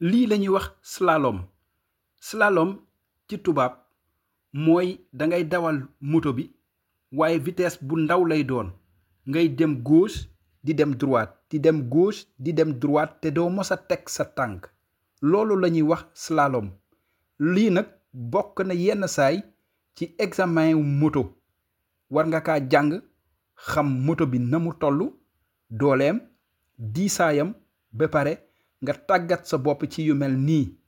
lii lañuy wax slalom slalom ci tubaab mooy dangay dawal moto bi waaye vitesse bu ndaw lay doon ngay dem gauche di dem droite di dem gauche di dem droite te doo mos a teg sa tànk loolu lañuy wax slalom lii nag bokk na yenn saay ci examen wu moto war nga kaa jàng xam moto bi na mu toll dooleem diisaayam ba pare nga tàggat sa bopp ci yu mel nii